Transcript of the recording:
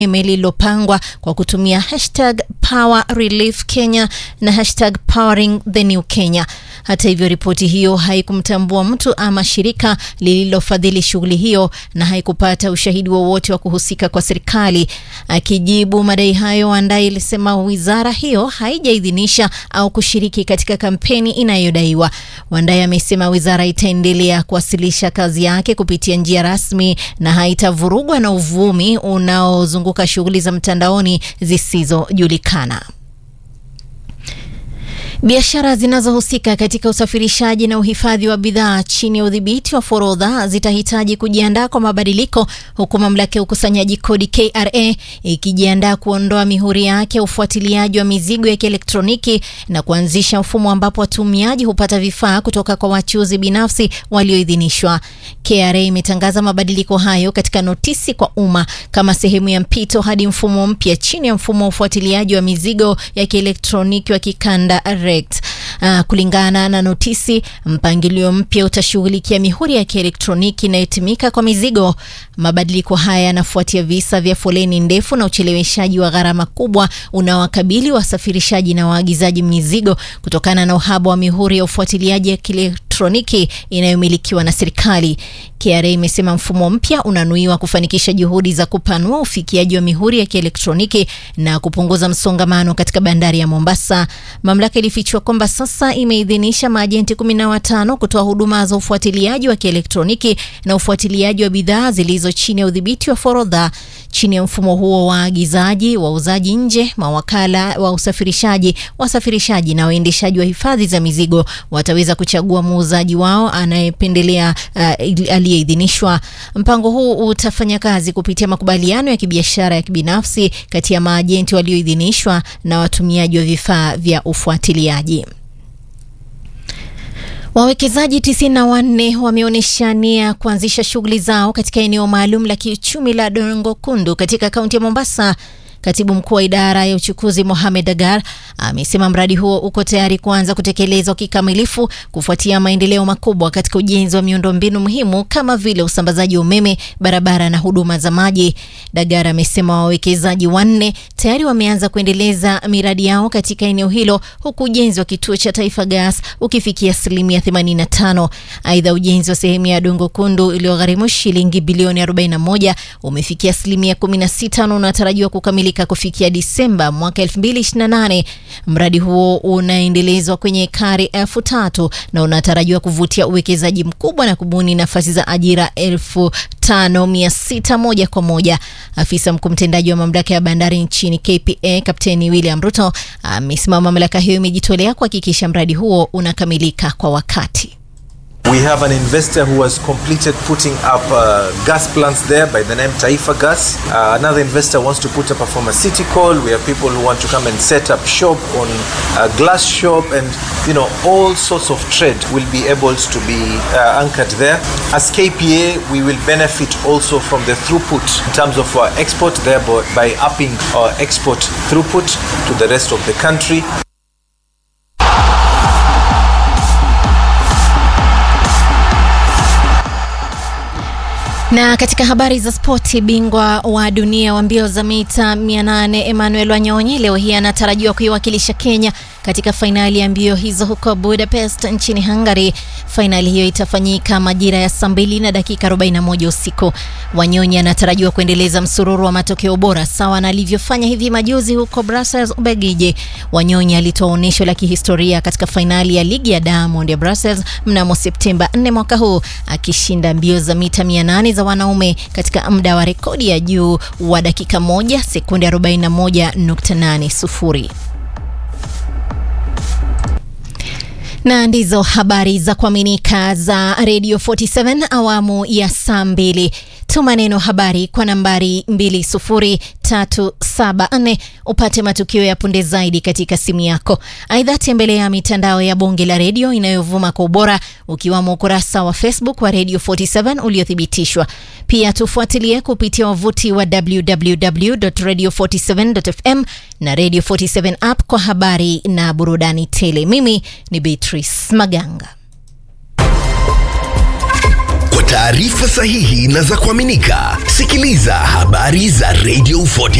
lililopangwa kwa kutumia hashtag Power Relief Kenya na hashtag Powering the New Kenya. Hata hivyo, ripoti hiyo haikumtambua mtu ama shirika lililofadhili shughuli hiyo na haikupata ushahidi wowote wa, wa kuhusika kwa serikali. Akijibu madai hayo, Wandai ilisema wizara hiyo haijaidhinisha au kushiriki katika kampeni inayodaiwa. Wandai amesema wizara itaendelea kuwasilisha kazi yake kupitia njia rasmi na haitavurugwa na uvumi unaozunguka shughuli za mtandaoni zisizojulikana. Biashara zinazohusika katika usafirishaji na uhifadhi wa bidhaa chini ya udhibiti wa forodha zitahitaji kujiandaa kwa mabadiliko, huku mamlaka ya ukusanyaji kodi KRA ikijiandaa kuondoa mihuri yake ya ufuatiliaji wa mizigo ya kielektroniki na kuanzisha mfumo ambapo watumiaji hupata vifaa kutoka kwa wachuuzi binafsi walioidhinishwa. KRA imetangaza mabadiliko hayo katika notisi kwa umma kama sehemu ya mpito hadi mfumo mpya chini ya mfumo wa ufuatiliaji wa mizigo ya kielektroniki wa kikanda Uh, kulingana na notisi, mpangilio mpya utashughulikia mihuri ya kielektroniki inayotumika kwa mizigo. Mabadiliko haya yanafuatia visa vya foleni ndefu na ucheleweshaji wa gharama kubwa unaowakabili wasafirishaji na waagizaji mizigo kutokana na uhaba wa mihuri ya ufuatiliaji ya kielektroniki inayomilikiwa na serikali. KRA imesema mfumo mpya unanuiwa kufanikisha juhudi za kupanua ufikiaji wa mihuri ya kielektroniki na kupunguza msongamano katika bandari ya Mombasa. Mamlaka ilifichua kwamba sasa imeidhinisha maajenti kumi na watano kutoa huduma za ufuatiliaji wa kielektroniki na ufuatiliaji wa bidhaa zilizo chini ya udhibiti wa forodha. Chini ya mfumo huo, waagizaji, wauzaji nje, mawakala wa usafirishaji, wasafirishaji na waendeshaji wa hifadhi za mizigo wataweza kuchagua muuzaji wao anayependelea uh, aliyeidhinishwa. Mpango huu utafanya kazi kupitia makubaliano ya kibiashara ya kibinafsi kati ya maajenti walioidhinishwa na watumiaji wa vifaa vya ufuatiliaji. Wawekezaji tisini na wanne wameonyesha nia kuanzisha shughuli zao katika eneo maalum la kiuchumi la Dongo Kundu katika kaunti ya Mombasa. Katibu mkuu wa idara ya uchukuzi Mohamed Agar amesema mradi huo uko tayari kuanza kutekelezwa kikamilifu kufuatia maendeleo makubwa katika ujenzi wa miundombinu muhimu kama vile usambazaji wa umeme, barabara na huduma za maji. Dagar amesema wawekezaji wanne tayari wameanza kuendeleza miradi yao katika eneo hilo huku ujenzi wa kituo cha Taifa Gas ukifikia asilimia 85. Aidha, ujenzi wa sehemu ya Dongo Kundu iliyogharimu shilingi bilioni 41 umefikia asilimia 16 na unatarajiwa kukamilika kufikia Disemba mwaka 2028. Mradi huo unaendelezwa kwenye ekari elfu tatu na unatarajiwa kuvutia uwekezaji mkubwa na kubuni nafasi za ajira elfu tano mia sita moja kwa moja. Afisa mkuu mtendaji wa mamlaka ya bandari nchini KPA Kapteni William Ruto amesema mamlaka hiyo imejitolea kuhakikisha mradi huo unakamilika kwa wakati. We have an investor who has completed putting up uh, gas plants there by the name Taifa Gas. Uh, another investor wants to put up a pharmaceutical. We have people who want to come and set up shop on a glass shop and you know all sorts of trade will be able to be uh, anchored there. As KPA, we will benefit also from the throughput in terms of our export thereby by upping our export throughput to the rest of the country. Na katika habari za spoti, bingwa wa dunia wa mbio za mita 800 Emmanuel Wanyonyi leo hii anatarajiwa kuiwakilisha Kenya katika fainali ya mbio hizo huko Budapest nchini Hungary. Fainali hiyo itafanyika majira ya saa mbili na dakika 41 usiku. Wanyonyi anatarajiwa kuendeleza msururu wa matokeo bora sawa na alivyofanya hivi majuzi huko Brussels, Ubelgiji. Wanyonyi alitoa onyesho la kihistoria katika fainali ya ligi ya Diamond ya Brussels mnamo Septemba 4 mwaka huu akishinda mbio za mita 800 za wanaume katika muda wa rekodi ya juu wa dakika moja sekunde 41.80. na ndizo habari za kuaminika za Radio 47 awamu ya saa mbili. Tuma neno habari kwa nambari 20374 upate matukio ya punde zaidi katika simu yako. Aidha, tembelea mitandao ya bonge la redio inayovuma kwa ubora ukiwamo ukurasa wa Facebook wa Radio 47 uliothibitishwa. Pia tufuatilie kupitia wavuti wa www.radio47.fm na Radio 47 app kwa habari na burudani tele. Mimi ni Beatrice Maganga. Kwa taarifa sahihi na za kuaminika, sikiliza habari za Radio 40